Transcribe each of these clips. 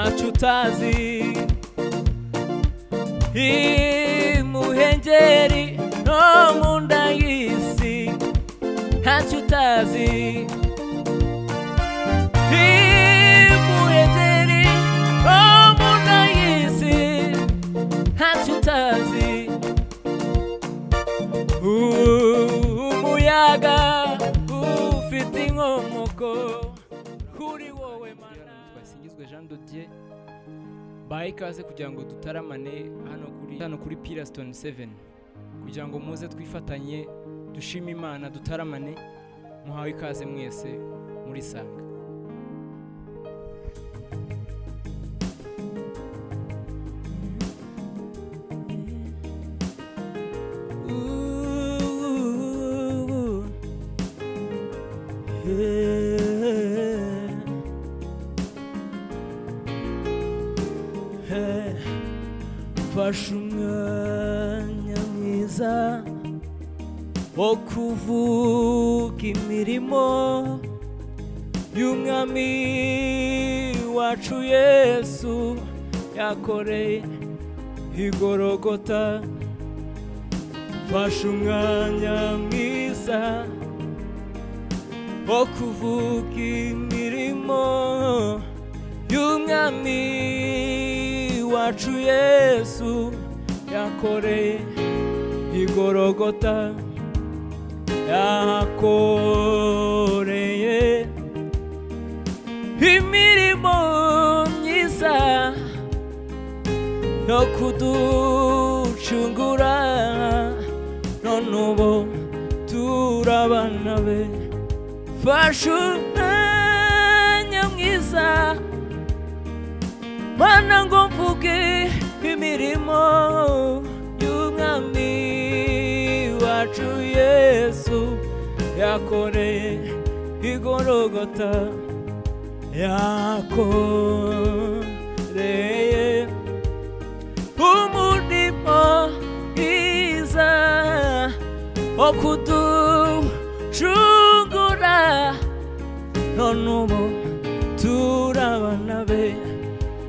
icyo utazi imuhengeri no mu nda y'isi ntacyo utazi imuhengeri no mu nda y'isi ntacyo utazi umuyaga ufite inkomoko kuri wowe mana twasingizwe jean dodier baha ikaze kugira ngo dutaramane hano kuri hano kuri pirasitoni seveni kugira ngo muze twifatanye dushime imana dutaramane muhawe ikaze mwese muri sanga mfashe umwanya mwiza wo kuvuga imirimo y'umwami wacu yesu yakoreye igorogota mfashe umwanya mwiza wo kuvuga imirimo y'umwami wacu yesu yakoreye igorogota yahakoreye imirimo myiza yo kuducungura none ubu turabana be fashe umwanya mwiza mana ngo mvuge imirimo y'umwami wacu yesu yakoreye igorogota yakoreye umurimo mwiza wo kuducungura none ubu turabana be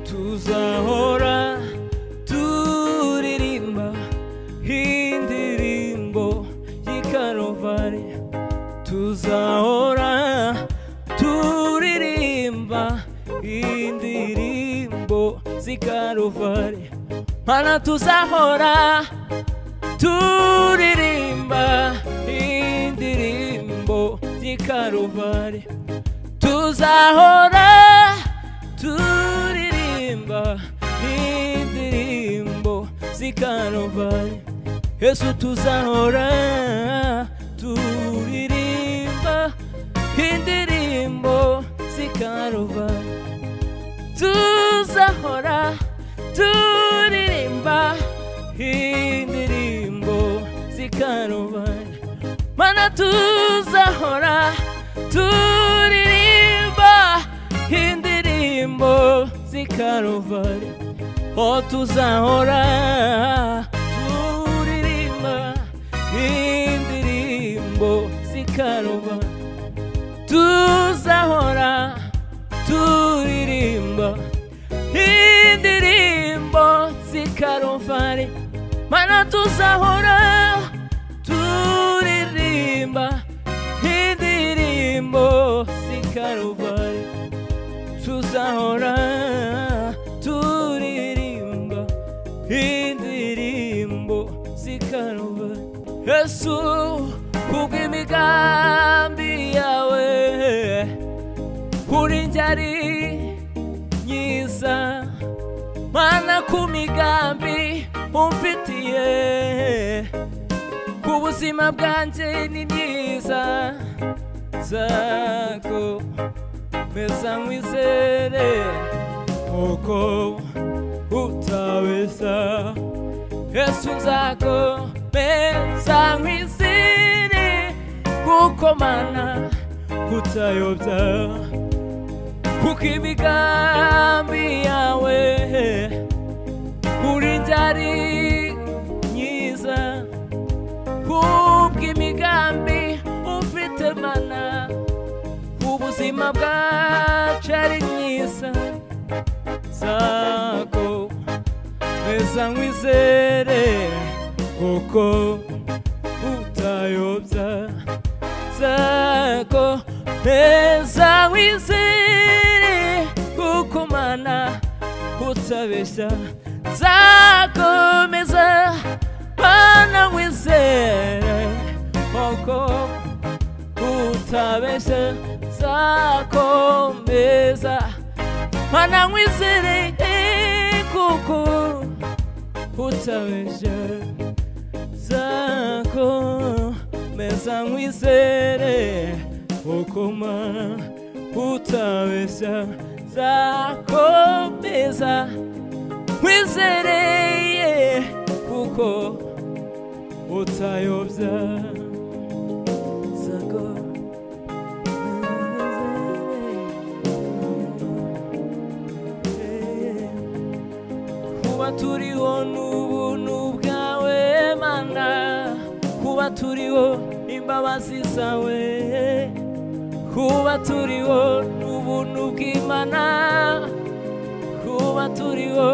tuzahora turirimba indirimbo y'ikarovari tuzahora turirimba indirimbo z'ikarovari mana tuzahora turirimba indirimbo y'ikarovari tuzahora turirimba indirimbo z'ikarovari yesu tuzahora turirimba indirimbo z'ikarovari tuzahora turirimba indirimbo z'ikarovani mana tuzahora turirimba indirimbo z'ikarovani o tuzahora turirimba indirimbo z'ikarovani tuzahora turirimba indirimbo z'ikarovani mana tuzahora turirimba indirimbo z'ikarovani tuzahora turirimba indirimbo z'ikarovani yesu kubw'imigambi yawe kuri njye ari myiza mana ku migambi umfitiye ku buzima bwanjye ni myiza zako meza nkwizere kuko utabeshya yesu zako meza nkwizere kuko mana utayobya kuko imigambi yawe kuri njye ari myiza kubw'imigambi ufite mana ubuzima bwacu ari myiza zako mbese nkwizere kuko utayobya zako mbese nkwizere kuko mana utabeshya zakomeza mana nkwizere kuko utabeshya zakomeza mana nkwizere kuko utabeshya zako meza nkwizere ukoma utabeshya zako meza nkwizereye kuko utayobya zako kuba turiho n'ubuntu bwawe mana kuba turiho imbabazi zawe kuba turiho n'ubuntu bw'imana kuba turiho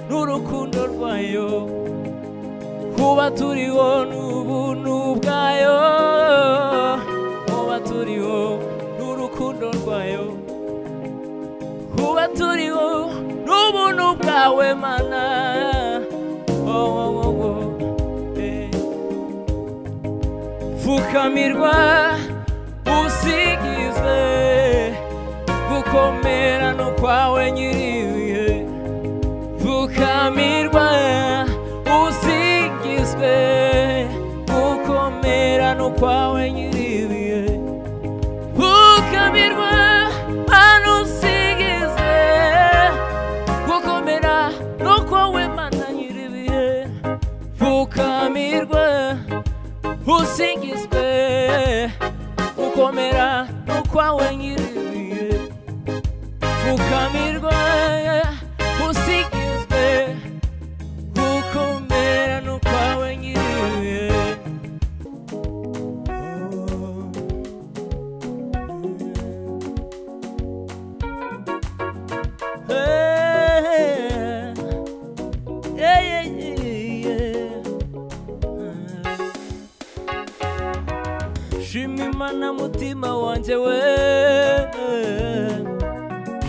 n'urukundo rwayo kuba turiho n'ubuntu bwayo kuba turiho n'urukundo rwayo kuba turiho n'ubuntu bwawe mana oh, oh, oh, oh. Eh. pfukamirwa usigize gukomera no kwawe nyiribihe pfukamirwa usigizwe gukomera no kwawe nyiribihe pfukamirwa hano usigizwe gukomera no kwawe mana nyiribihe pfukamirwa usingizwe gukomera no kwawe nyiribihe pfukamirwa usigizwe gukomera no kwawe nyiribihe Yeah, yeah, yeah, yeah. shima imana mutima wanjye we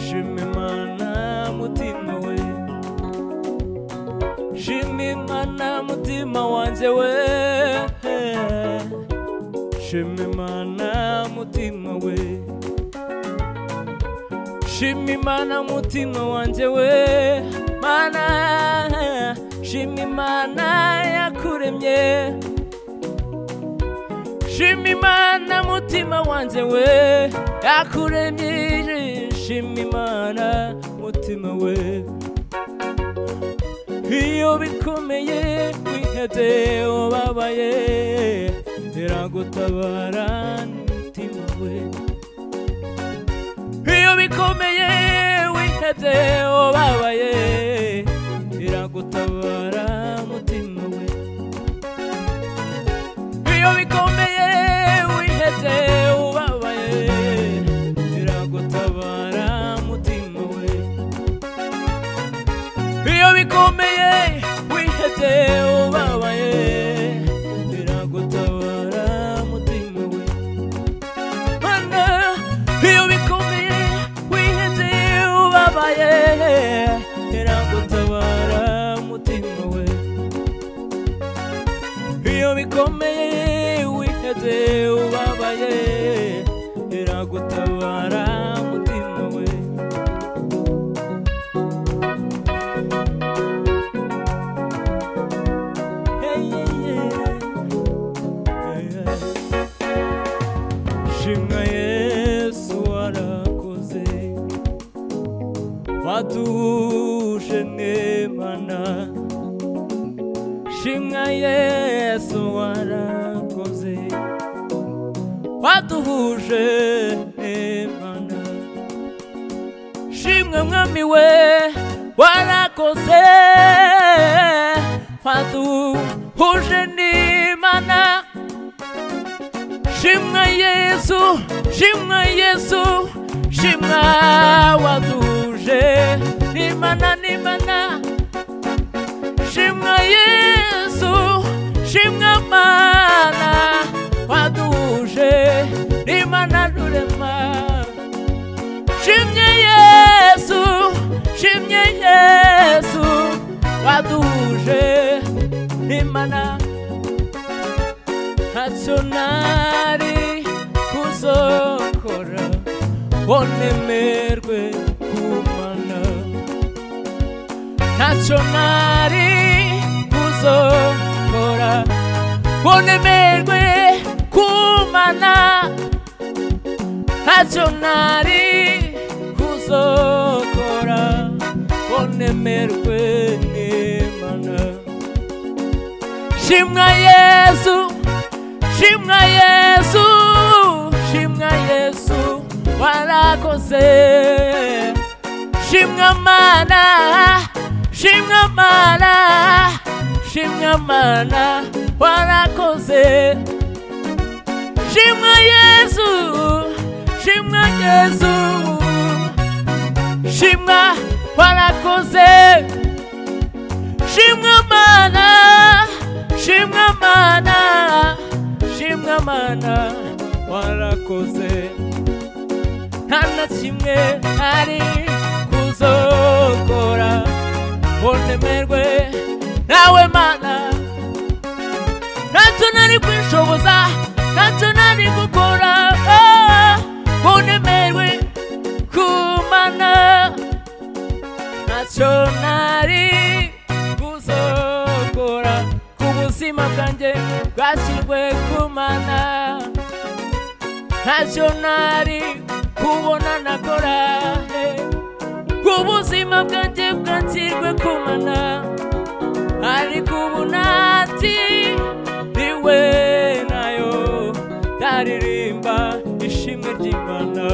shima imana mutima we shima imana mutima wanjye we shima imana mutima we shima imana mutima wanjye we mana shima imana yakuremye shima imana mutima wanjye we yakuremye shima imana mutima we iyo bikomeye wihebye ubabaye iragutabara n'umutima we iyo bikomeye wihebye ubabaye iragutabara mutima we iyo bikomeye wiheze ubabaye iragutabara mutima we iyo bikomeye wiheze ubabaye iragutabara mutima we mana iyo bikomeye wiheze ubabaye iragutabara mutima we iyo bikomeye wiheze ubabaye iragutabara mutima we Hey, yeah, yeah. Yeah. shimwa yesu warakoze watuhuje n'imana shimwa yesu warakoze waduhuje imana shimwe mwami we warakoze waduhuje n'imana shimwa yesu shimwa yesu shimwa waduhuje n'imana n'imana n'imana shimwa yesu shimwa mana waduhuje n'imana rurema shimye yesu shimye yesu waduhuje n'imana ntacyo nari kuzokora ngo nemerwe kumana ntacyo nari kuzokora ngo nemerwe kumana ntacyo nari kuzokora ngo nemerwe n'imana shimwa yesu shimwa yesu shimwa yesu warakoze shimwa mana shimwa mana shimwa mana warakoze shimwa yesu shimwa yesu shimwa warakoze shimwa mana shimwa mana shimwa mana warakoze nta na kimwe ari kuzokora bonemerwe nawe mana ntacyo nari kwishoboza ntacyo nari gukora ah, ngo nemerwe kumana ntacyo nari kuzokora ku buzima bwanjye bwashyirwe kumana ntacyo nari kubona nakora eh, ku buzima bwanjye bwashyirwe kumana ariko ubu nakiriwe nayo ndaririmba ishimwe ry'imana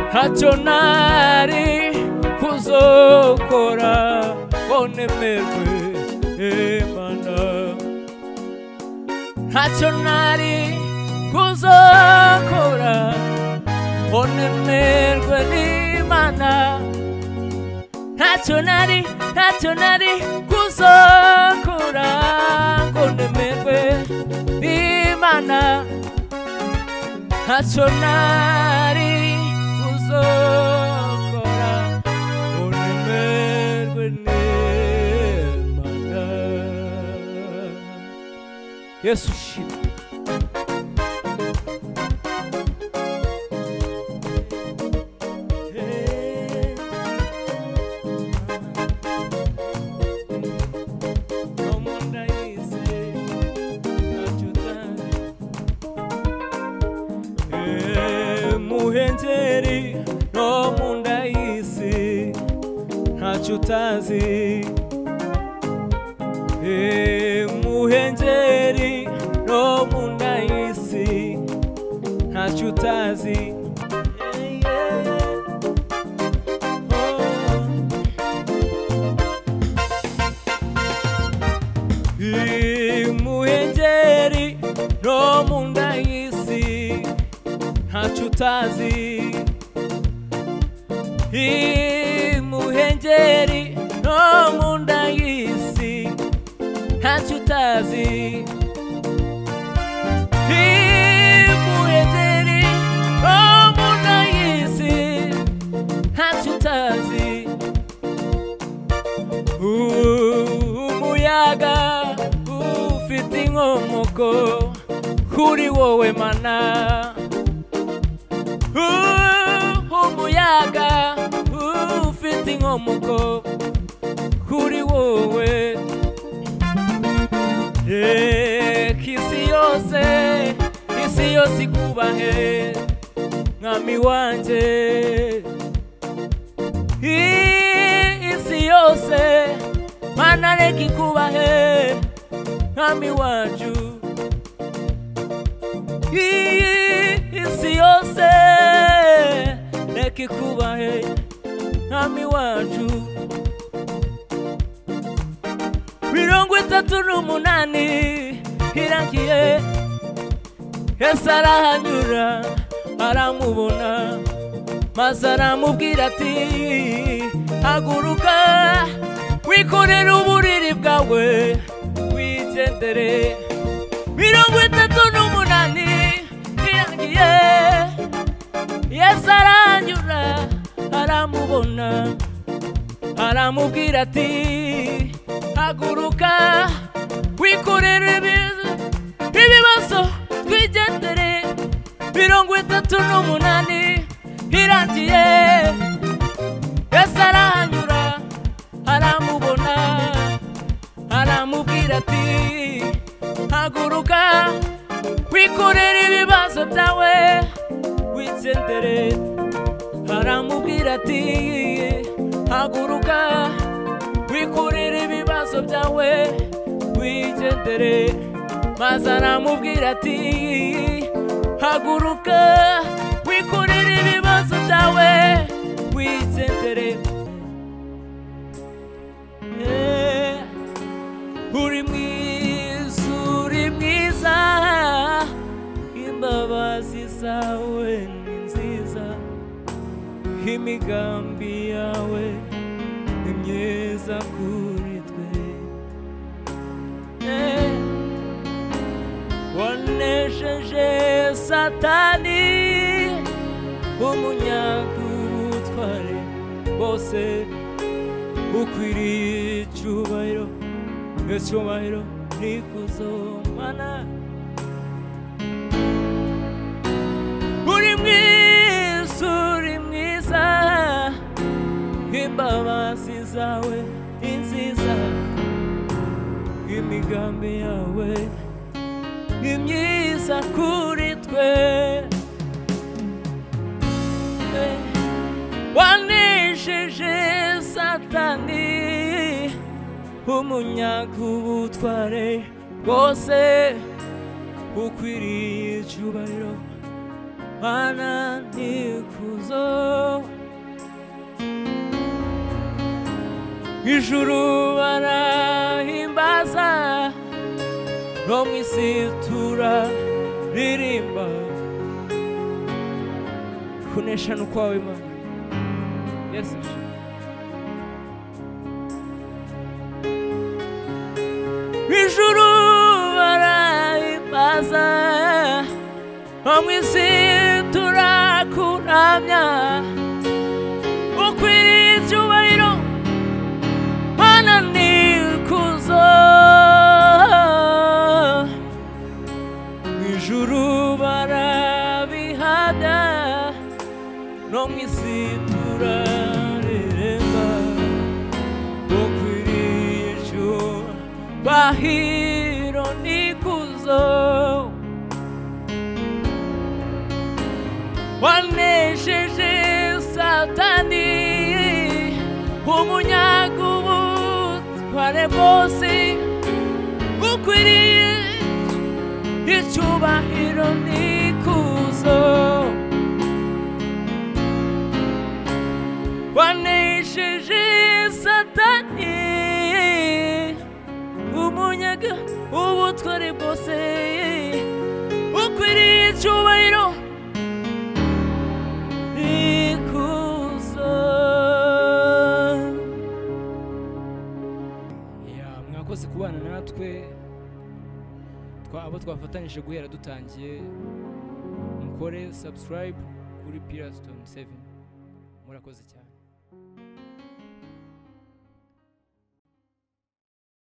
ntacyo nari kuzokora ngo nemerwe imana ntacyo nari kuzokora ngo nemerwe n'imana ntacyo nari ntacyo nari kuzokora ngo nemerwe n'imana ntacyo nari kuzokora ngo nemerwe n'imana yesu shimwe muhenjeri no mu nda y'isi ntacyo utazi Eh, muhenjeri no mu nda y'isi ntacyo utazi Eh, yeah. Oh. muhengeri no mu nda y'isi ntacyo utazi muhengeri no mu nda y'isi ntacyo utazi muhengeri no mu nda y'isi ntacyo utazi umuyaga ufite inkomoko kuri wowe mana Uh, umuyaga ufite inkomoko kuri wowe reka isi yose isi yose ikubahe mwami wanjye I- isi yose mana reka ikubahe mwami wacu iyi isi yose reka ikubahe mwami wacu mirongo itatu n'umunani irangiye yesu arahanyura aramubona maze aramubwira ati haguruka wikorere uburiri bwawe wigendere mirongo itatu n'umunani irangiye yesu aranyura aramubona aramubwira ati haguruka wikorere ibibazo ibibazo twigendere mirongo itatu n'umunani irangiye yesu arahanyura aramubona aramubwira ati haguruka wikorere ibibazo byawe wigendere aramubwira ati haguruka wikorere ibibazo byawe wigendere maze aramubwira ati haguruka wikorere ibibazo byawe wigendere Eh, uri mwiza uri mwiza imbabazi zawe ni nziza imigambi yawe ni myiza kuri twe Eh, wanesheje satani umunyabutware bose ukwiriye icyubahiro icyubahiro ni kuzomana uri mwiza uri mwiza imbabazi zawe ni nziza imigambi yawe ni myiza kuri twe Eh, wanesheje satani umunyakubutware bwose ukwiriye icyubahiro mana nikuzo ijuru barahimbaza no mu isi turaririmba kunesha ni ukwawe mana yesu ijuru barahimbaza no mu isi turakuramya ukwiriye icyubahiro mana nikuzo mu ijuru barabihada no mu isi turareremba ukwiriye icyubahiro nikuzo wanesheje satani umunyagubutware bwose ukwiriye icyubahiro nikuzo wanesheje satani umunyaga ubutware bwose ukwiriye icyubahiro ikuzo Ya, mwakoze kubana natwe twa- abo twafatanyije guhera dutangiye mukore subscribe kuri pilastone 7 murakoze cyane